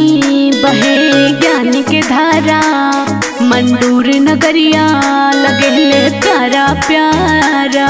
बानी बहे ज्ञान के धारा मंडूर नगरिया लगेले प्यारा प्यारा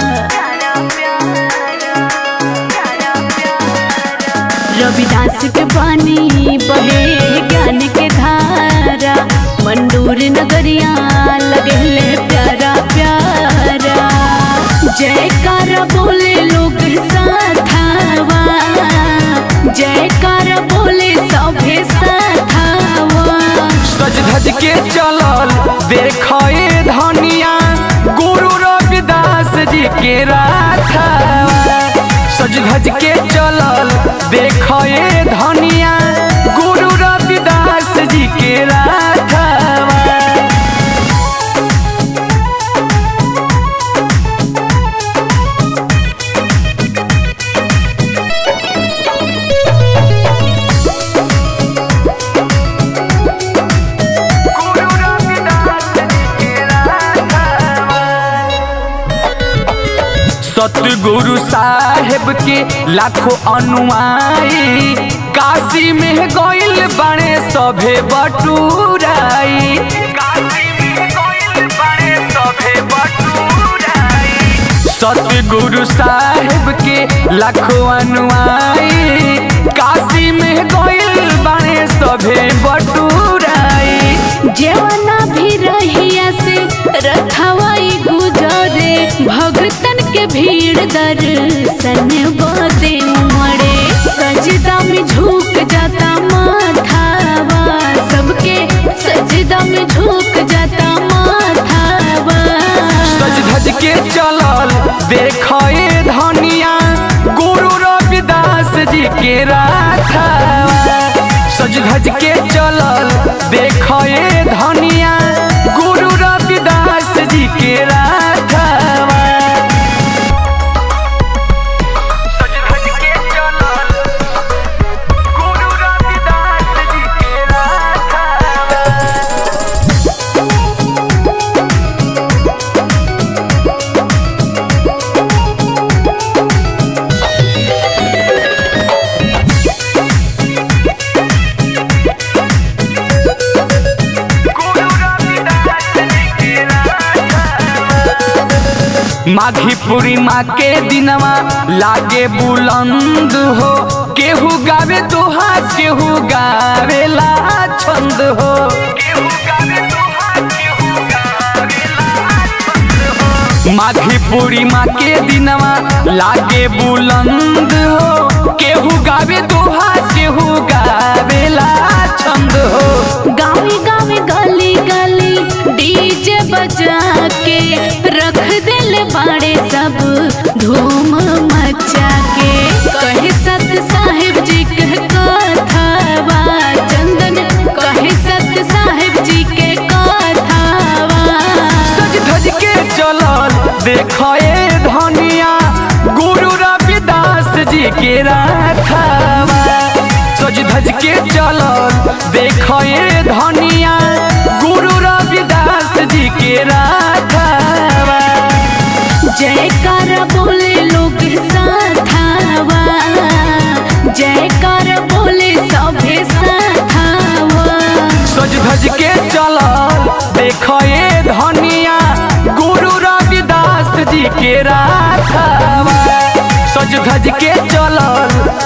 रविदास के बानी बहे ज्ञान के धारा मंडूर नगरिया लगेले प्यारा प्यारा जयकार बोले लोग साथावा जयकार बोले सभे साथावा सज धज के चलल देखए धनिया गुरु रविदास जी के राथा सज धज के चलल देखए धनिया गुरु रविदास जी के राथा सतगुरु साहेब के लाखों अनुयायी काशी में गइल बड़े सभे बटुराई सतगुरु साहेब के लाखों अनुयायी काशी में गइल बड़े सभे बटुराई जेवना भी रहिया से रखवाई गुजरे भगतन के भीड़ दर्शन बदे उमड़े सजदा में झुक जाता माथावा सबके सजदा में झुक जाता माथावा सज धज के चलल देखए धनिया गुरु रविदास जी के राथा सज धज के चलल देखए धनिया गुरु रविदास जी के राथा सज धज के चलल गुरु रविदास जी के राथा माघी पूर्णिमा के दिनवा लागे बुलंद हो केहू गावे दोहा केहू गावेला छंद हो माघी पूर्णिमा के दिनवा लागे बुलंद हो केहू गावे दोहा केहू गावेला छंद हो गावे गावे गली गली डीजे बजा के रख दिल बाड़े सब धूम मचा के कहे सत साहिब जी के कथावा चंदन कहे सत साहिब जी के कथावा सज धज के चलल देखए धनिया गुरु रविदास जी के राथावा सज धज के चलल देखए धनिया गुरु रविदास जी के राथावा जयकार बोले लोग साथावा जयकार बोले सभे साथावा सज धज के चलल देखए धनिया गुरु रविदास जी के राथावा सज धज के चलल